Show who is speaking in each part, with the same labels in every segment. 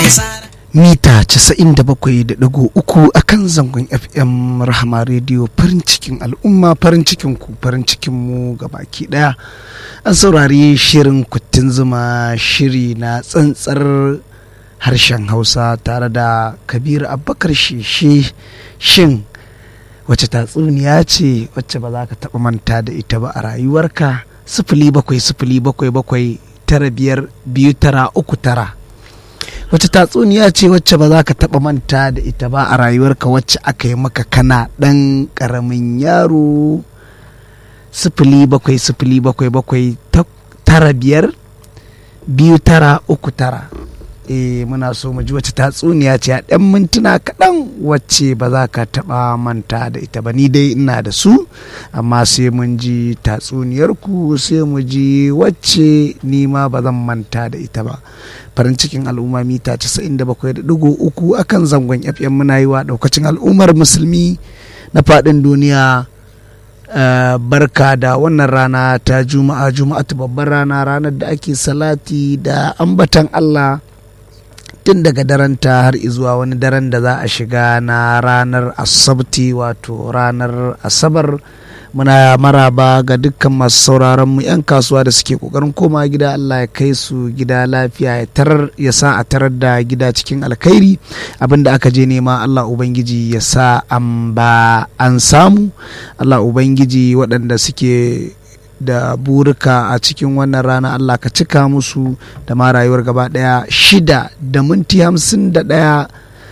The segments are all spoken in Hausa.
Speaker 1: mita 97.3 a kan zangon fm rahama rediyo farin cikin al'umma farin cikin ku farin cikin mu baki daya an saurari shirin kuttin zuma shiri na tsantsar harshen hausa tare da kabir abubakar sheshe shin wacce tatsuniya ce wacce ba za ka taɓa manta da ita ba a rayuwarka sifili bakwai sifili bakwai bakwai tara biyar biyu tara uku tara wata tatsuniya ce wacce ba za ka taɓa manta da ita ba a rayuwarka wacce aka yi maka kana ɗan ƙaramin yaro sifili bakwai sifili bakwai bakwai tara biyar biyu tara uku tara e muna so mu ji wacce tatsuniya ce a ɗan mintuna kaɗan wacce ba za ka taɓa manta da ita ba ni dai ina da su amma sai mun ji tatsuniyarku sai mu ji wacce ni ma ba zan manta da ita ba farin cikin al'umma mita 97.3 akan zangon fm muna yi wa ɗaukacin al'ummar musulmi na faɗin duniya Uh, barka da wannan rana ta juma'a juma'atu babbar rana ranar da ake salati da ambatan Allah tun daga daren ta har zuwa wani daren da za a shiga na ranar asabti wato ranar asabar muna maraba ga dukkan masu sauraron mu 'yan kasuwa da suke kokarin koma gida Allah ya kai su gida lafiya ya tarar ya sa a tarar da gida cikin alkhairi abinda aka je nema Allah ubangiji ya sa an ba an samu Allah ubangiji waɗanda suke da burika a cikin wannan rana Allah ka cika musu da ma rayuwar gaba daya shida da minti hamsin da daya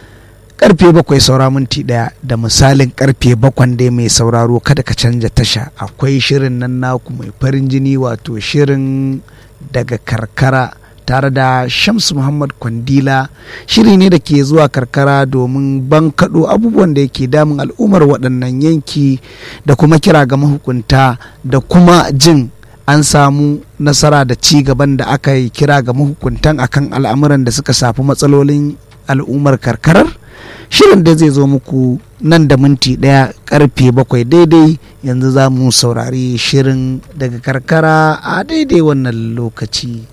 Speaker 1: karfe bakwai saura minti daya da misalin karfe bakwan dai mai sauraro kada ka canja tasha akwai shirin nan naku mai farin jini wato shirin daga karkara tare da Shamsu Muhammad Kwandila shiri ne da ke zuwa karkara domin bankaɗo abubuwan da yake damun al'ummar waɗannan yanki da kuma kira ga mahukunta da kuma jin an samu nasara da ci gaban da aka yi kira ga mahukuntan akan al'amuran da suka safi matsalolin al'ummar karkarar shirin da zai zo muku nan da minti ɗaya karfe bakwai daidai yanzu za mu saurari shirin daga karkara a daidai wannan lokaci.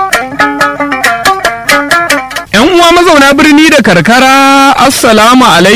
Speaker 2: mazauna birni da karkara assalamu alaikum